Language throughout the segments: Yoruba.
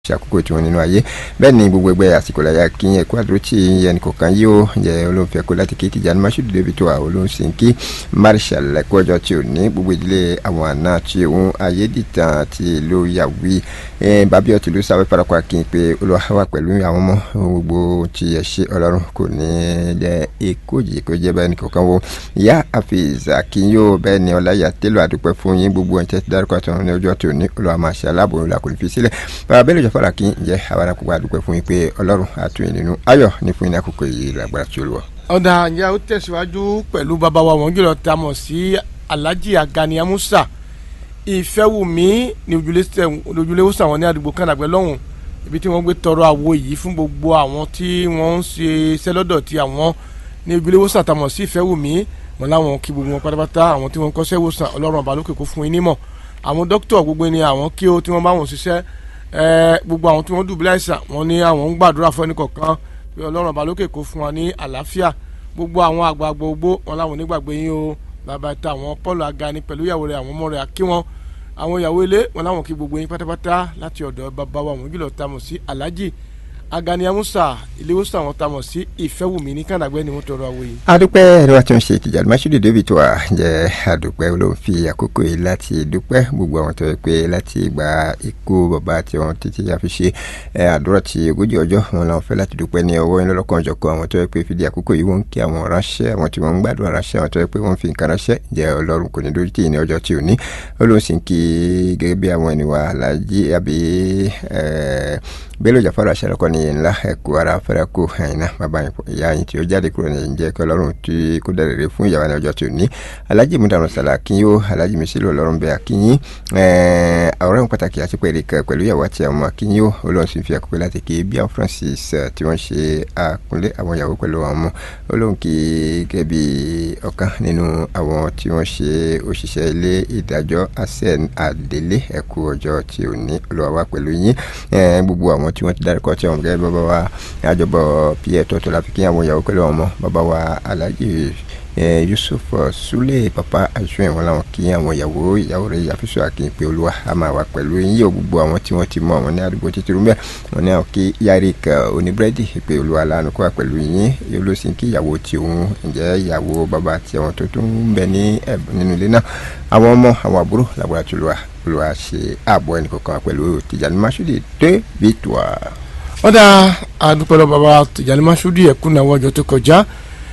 ṣàkókò tí wọn nínú ayé bẹ́ẹ̀ ni gbogbo ẹgbẹ́ àsìkò láyà kí ẹkú àdúró tí ẹnì kọ̀ọ̀kan yóò jẹ́ olóńfẹ́ kó láti kí Tìjàní Mashood débi tó àwọn olóńsìn kí Marshal ẹ̀kú ọjọ́ tí ò ní gbogbo ìdílé àwọn àna tí òun ayédìtàn ti ìlú yàwí bàbí ọtí ló sáwẹ́ parapọ̀ kí n pé Olúwa wà pẹ̀lú àwọn ọmọ gbogbo tí ẹ ṣe Ọlọ́run kò ní jẹ́ ikú yìí kó jẹ́ bẹ́ẹ̀ ni kọ̀ọ̀kan wo ìyá Hafiz Akínyó bẹ́ẹ̀ ni ọláyà tẹ́lọ̀ àdúpẹ́ fún yín gbogbo ẹ̀ tẹ́tí dárúkọ àtọ̀run ní ọjọ́ tí ò ní Olúwa máa ṣe aláàbò ńlá kò ní fi sílẹ̀ bàbá bẹ́ẹ̀ lè jọ fara kí n jẹ́ àwọn akókò àdúpẹ́ fún yín pé Ọlọ́run àtúnyìn nínú ayọ̀ ní fún yín ní àkókò yìí lágbára tí ó lọ. ọ̀dà ìyá ó tẹ̀síwájú pẹ̀lú bàbá wa wọ́n jùlọ tá a mọ̀ sí Alhaji Agani Amusa Ìfẹ́wùmí ní ojúlé wòsàn àwọn ní àdúgbò kànàgbẹ́ lọ́hùn ibi tí wọ́n gbé tọrọ àwo yìí fún gbogbo àwọn tí wọ́n ń ṣe iṣẹ́ lọ́dọ̀ tí àwọn ní ojúlé wòsàn tá a mọ̀ sí Ìfẹ́wùmí wọn láwọn kí gbogbo wọn pátápátá àwọn tí wọ́n kọ́ṣẹ́ wòsàn Ọlọ́run ọba lókè kó fún yín nímọ̀ àwọn dókítà gbogbo ni àwọn kí ó tí wọ́n bá wọn ṣiṣẹ́ gbogbo àwọn tí wọ́n dùbúlẹ̀ àìsàn wọn ní àwọn ń gbàdúrà fún ẹnì kọ̀ọ̀kan pé ọlọ́run ọba lókè kó fún wa ní àlàáfíà gbogbo àwọn àgbààgbà gbogbo wọn láwọn onígbàgbé yín o bàbá ta àwọn Paul Agani pẹ̀lú ìyàwó rẹ̀ àwọn ọmọ rẹ̀ kí wọn àwọn ìyàwó ilé wọn láwọn kí gbogbo yín pátápátá láti ọ̀dọ̀ bàbá wa wọn jùlọ tamọ̀ sí Alhaji Agani Amusa iléewòsàn àwọn tamọ̀ sí Ìfẹ́wùmí ní kànáàgbẹ́ ni wọ́n tọrọ àwọ̀ yìí. adúpẹ́ ẹ̀rọ àti ọ̀sẹ̀ Tìjàní Mashood David wa jẹ́ adúpẹ́ ló ń fi àkókò yìí láti dúpẹ́ gbogbo àwọn tó yẹ pé láti gba ikú bàbá àti àwọn títí a fi ṣe àdúrà ti ogójì ọjọ́ wọn làwọn fẹ́ láti dúpẹ́ ní ọwọ́ yín lọ́lọ́kan ọ̀jọ̀kan àwọn tó yẹ pé fìdí àkókò yìí wọ́n ń kí àwọn ránṣẹ́ àwọn tí wọ́n ń gbàdúrà ránṣẹ́ àwọn tó yẹ pé wọ́n fi nǹkan ránṣẹ́ jẹ́ ọlọ́run kò ní dójú tì ní ọjọ́ tí ò ní olóhùn kí gẹ́gẹ́ bí àwọn ènìyàn alájí àbí Bello Jafaru aṣẹ́rẹ́kọ́ ní ńlá ẹ̀kú ara fẹ́rẹ́ kó ẹ̀yin náà bàbá ìyá yín tí ó jáde kúrò ní ìjẹ́ kí ọlọ́run tí kó dẹ̀rẹ̀ rẹ̀ fún ìyàwó ní ọjọ́ tí ò ní alájì múdàrún sàlà akínyó alájì mísílò ọlọ́run bẹ akínyín àwòrán pàtàkì àti pẹ̀lẹ́ kan pẹ̀lú ìyàwó àti àwọn akínyó olóhùn sì fi àkókò láti kí bíi Francis tí wọ́n ṣe àkúnlé àwọn ìyàwó pẹ̀lú àwọn ọmọ olóhùn kí gẹ́gẹ́ bí ọ̀kan nínú àwọn tí wọ́n ṣe òṣìṣẹ́ ilé ìdájọ́ asen adélé ẹ̀kú ọjọ́ tí ò ní olùwàwà pẹ̀lú yín gbogbo àwọn tí wọ́n ti dárúkọ tí wọ́n gẹ́gẹ́ bàbá wa àjọbọ̀ pierre tọ́tọ́ la fi kí àwọn ìyàwó pẹ̀lú ọmọ bàbá wa alhaji yusuf sule papa aṣọ ìwọ̀n làwọn kí àwọn ìyàwó ìyàwó rẹ̀ yàfíṣọ àkínpé olúwa a máa wà pẹ̀lú yín yóò gbogbo àwọn tí wọ́n ti mọ àwọn ní àdúgbò títí rúmẹ́ wọn ní àwọn kí yarik oníbírẹ́dì pé olúwa lánàá kó wà pẹ̀lú yín yóò ló sì ń kí ìyàwó tí òun ǹjẹ́ ìyàwó bàbá àti àwọn tó tún ń bẹ ní nínú ilé náà àwọn ọmọ àwọn àbúrò làbúrò àti olúwa olúwa ṣe ààbọ̀ ẹnì kọ̀ọ̀kan pẹ̀lú Tìjàní Mashood dé bìtùwà. wọ́n dá àdúpẹ́ lọ bàbá Tìjàní Mashood ẹ̀kún náà wọ́jọ́ tó kọjá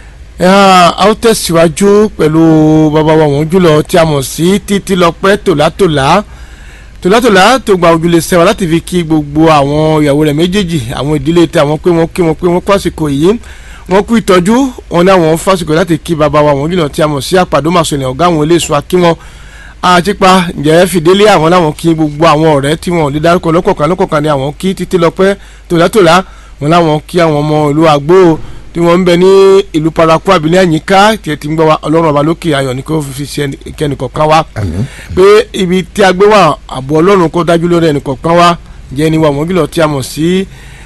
a ó tẹ̀síwájú pẹ̀lú bàbá wa wọ́n jùlọ tí a mọ̀ sí títí lọ́pẹ́ tòlátòlá tòlátòlá tó gba ojúlé sẹ́wà láti fi kí gbogbo àwọn ìyàwó rẹ̀ méjèèjì àwọn ìdílé tí àwọn pé wọ́n kí wọ́n pé wọ́n pàṣípò yìí wọ́n kú ìtọ́jú wọn ní àwọn fásitì láti kí bàbá wa wọ́n jùlọ tí a mọ̀ sí àpàdé màsọ̀lẹ̀ ọ̀gá àwọn iléeṣọ́ akí wọn àtipa ǹjẹ́ fìdílé àwọn làwọn kí gbogbo àwọn ọ̀rẹ́ tí wọn ò lè dárúkọ lọ́kọ̀ọ̀kan lọ́kọ̀ọ̀kan ni àwọn kí títí lọ́pẹ́ tòlátòlá wọn làwọn kí àwọn ọmọ ìlú àgbò tí wọ́n ń bẹ ní ìlú paraku abilẹ̀ àyíká tí ẹ ti ń gbọ́ wa ọlọ́run ọba lókè ayọ̀ ní kó fi ṣe kẹ́nìkọ̀ọ̀kan wa pé ibi tí a gbé wà àbọ̀ ọlọ́run kó dájú lórí ẹnìkọ̀ọ̀kan wa ǹjẹ́ ni wà mọ́gìlọ̀ tí a mọ̀ sí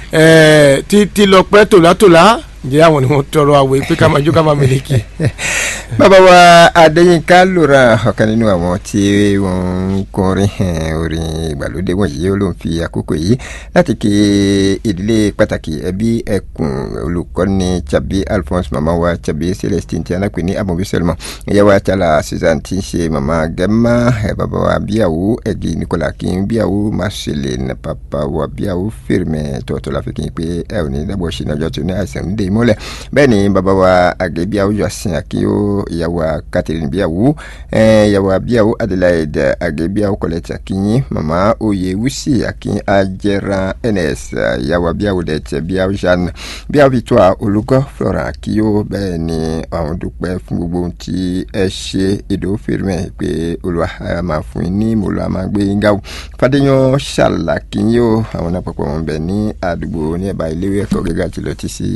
títí lọ́pẹ́ tòlátòlá ǹjẹ́ àwọn ni wọ́n tọrọ àwẹ̀ pé ká máa jó ká máa mẹ́lẹ́kì. bàbá wa adéyínká lóra ọ̀kan nínú àwọn tí wọ́n ń kọrin orin ìgbàlódé wọ̀nyí ó ló ń fi àkókò yìí láti kí ìdílé pàtàkì ẹbí ẹkùn olùkọ́ni tàbí alphonse mama wa tàbí celestine tí a náà pè ní amobi selma ìyá wa tala susan tí ń ṣe mama gẹ́mà bàbá wa bíyàwó ẹ̀gì nicola kí n bíyàwó marceline papa wa bíyàwó fèrèmẹ tọ̀tọ̀ la fi kí n pé ẹ ò ní dábọ̀ ṣe ní ọjọ́ tó ní àìsàn ń dé ìmọ́lẹ̀ bẹ́ẹ̀ ni bàbá wa àgẹ́ bíyàwó yọ̀sìn àkíyó ìyàwó catherine bíyàwó ìyàwó bíyàwó adelaide àgẹ́ bíyàwó kọ̀lẹ́tì àkíyín màmá oyè wúsì àkíyín ajẹ́ran ns ìyàwó bíyàwó dẹ̀tẹ̀ bíyàwó jeanne bíyàwó victoire olùkọ́ flora àkíyó bẹ́ẹ̀ ni àwọn dúpẹ́ fún gbogbo ohun tí ẹ ṣe èdò fèrèmẹ́ pé olùwà máa fún yín ní mòlúwa máa gbé yín gáwó fàdéyàn ṣàlàkíyó àwọn náà pọ̀pọ̀ wọn bẹ̀ ní àdúgbò ní ẹ̀bá ilé ẹ̀kọ́ gíga jùlọ ti sí títí rúmẹ́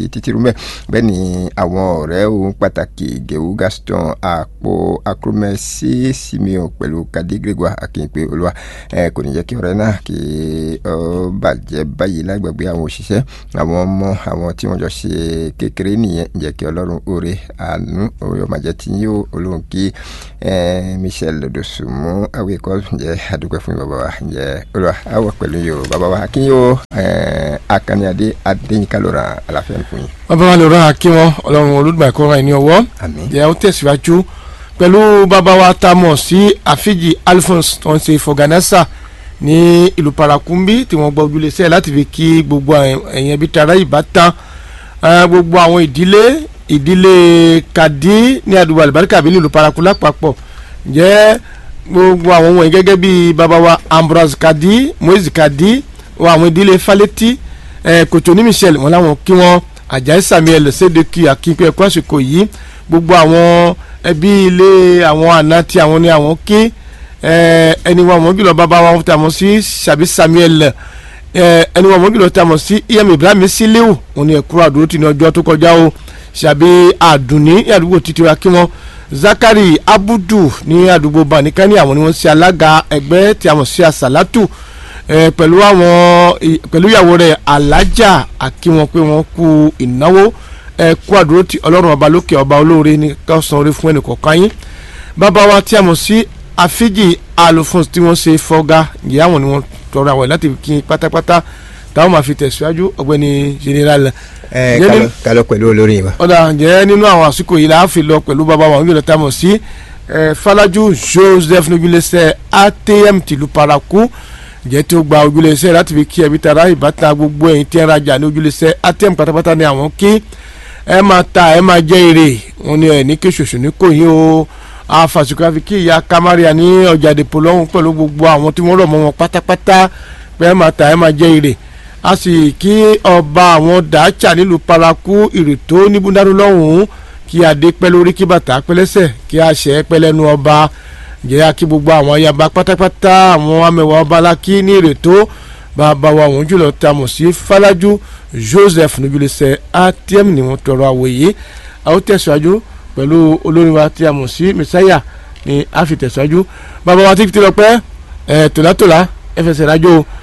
mẹ́ bẹ́ẹ̀ ni àwọn ọ̀rẹ́ òun pàtàkì gẹ̀wú Gaston àpò akromẹ́sì Simeon pẹ̀lú Kadi Gregoire akínpé olúwa ẹ kò ní jẹ́ kí ọ̀rẹ́ náà kí ọ bàjẹ́ báyìí lágbàgbé àwọn òṣìṣẹ́ àwọn ọmọ àwọn tí wọ́n jọ ṣe kékeré nìyẹn jẹ́ kí ọlọ́run oore àánú ọmọdé tí yóò olóhùn kí Michel Lodosùnmú awékọ́ jẹ́ àdúgbò fún bàbá wa jẹ́ olúwa àwọ̀ pẹ̀lú yóò bàbá wa kí yóò akaniade adéyínká lọ́ra àlàáfíà fún yín. bàbá wa lọ́ra kí wọ́n ọlọ́run olódùmarè kó ra ẹni ọwọ́ àmín jẹ́ ó tẹ̀síwájú pẹ̀lú bàbá wa tá a mọ̀ sí àfíjì Alphonse tó ń ṣe fọ̀gánásà ní ìlú parakumbi tí wọ́n gbọ́ ojúlé sẹ́ẹ̀ láti fi kí gbogbo ẹ̀yìn ẹbí tara ìbátan gbogbo àwọn ìdílé ìdílé kàdí ní àdúgbò àlùbáríkà bí nílùú paraku lápapọ̀ jẹ́ gbogbo àwọn wọ̀nyí gẹ́gẹ́ bí bàbá wa Ambrose kàdí Moise kàdí àwọn ìdílé falẹ́tì kòtò ní Michel wọn làwọn kí wọn Àjàyí Samuel sédèkì akínkù ẹ̀kọ́ àsìkò yìí gbogbo àwọn ẹbí ilé àwọn àná tí àwọn ní àwọn kí ẹni wọn mọ jùlọ bàbá wọn tí a mọ̀ sí sàbí Samuel ẹni wọn mọ jùlọ tí a mọ̀ sí iyam Ibrahim Siliu wọn ni ẹkúrò àdúró tì ní ọjọ́ tó kọjá o sàbí àdùnní ní àdúgbò títí wa kí wọn Zakari Abudu ní àdúgbò banikani àwọn ni wọ́n ṣe alága ẹgbẹ́ tí a mọ̀ sí Asalatu pẹ̀lú àwọn pẹ̀lú ìyàwó rẹ̀ alájà àkíwọn pé wọ́n kú ìnáwó ẹkú àdúró tí Ọlọ́run ọba lókè ọba olóore ní kọsàn orí fún ẹnì kọ̀ọ̀kan yín bàbá wa tí a mọ̀ sí àfíjì alphonse tí wọ́n ṣe fọ́gá ìyá àwọn ni wọ́n tọrọ àwọn láti kí pátápátá táwọn máa fi tẹ̀síwájú ọ̀gbẹ́ni general. ẹ kálọ pẹ̀lú olórí wa. ọ̀dà ǹjẹ́ nínú àwọn àsìkò yìí la á fi lọ pẹ̀lú bàbá wa òun yóò tá a mọ̀ sí Falaju Joseph nojúlẹsẹ ATM tìlú paraku ǹjẹ́ tí ó gba ojúlẹsẹ láti fi kí ẹbí tara ìbátan gbogbo ẹ̀yìn tí ẹ rajà ní ojúlẹsẹ ATM pátápátá ni àwọn kí ẹ máa ta ẹ máa jẹ èrè wọn ni ẹ ní kí ṣoṣo ní kò yín o àfàsùkò àfi kí ìyá kamaria ní ọjà dèpò lọ́hùn pẹ̀lú gbogbo àwọn tí wọ́n rọ̀ mọ́ wọn pátápátá pé ẹ máa ta ẹ máa jẹ èrè a sì kí ọba àwọn dàáchà nílùú paraku ìrètò níbúdáró lọ́hùn kí adé pẹ́ lórí kí bàtà pẹ́ lẹ́sẹ̀ kí àṣẹ pẹ́ lẹ́nu ọba jẹ́ àkí gbogbo àwọn ayaba pátápátá àwọn amẹ̀wà ọba alákí ní ìrètò bàbá wa àwọn jùlọ tá a mọ̀ sí Falaju Joseph nujulẹsẹ ATM ni wọ́n tọrọ àwòye àwọn tẹ̀síwájú pẹ̀lú olórin wa tí a mọ̀ sí Messiah ni a fi tẹ̀síwájú bàbá wa tí fi ti lọ pẹ́ ẹ̀ tòlátòlá ẹ fẹsẹ̀ rájò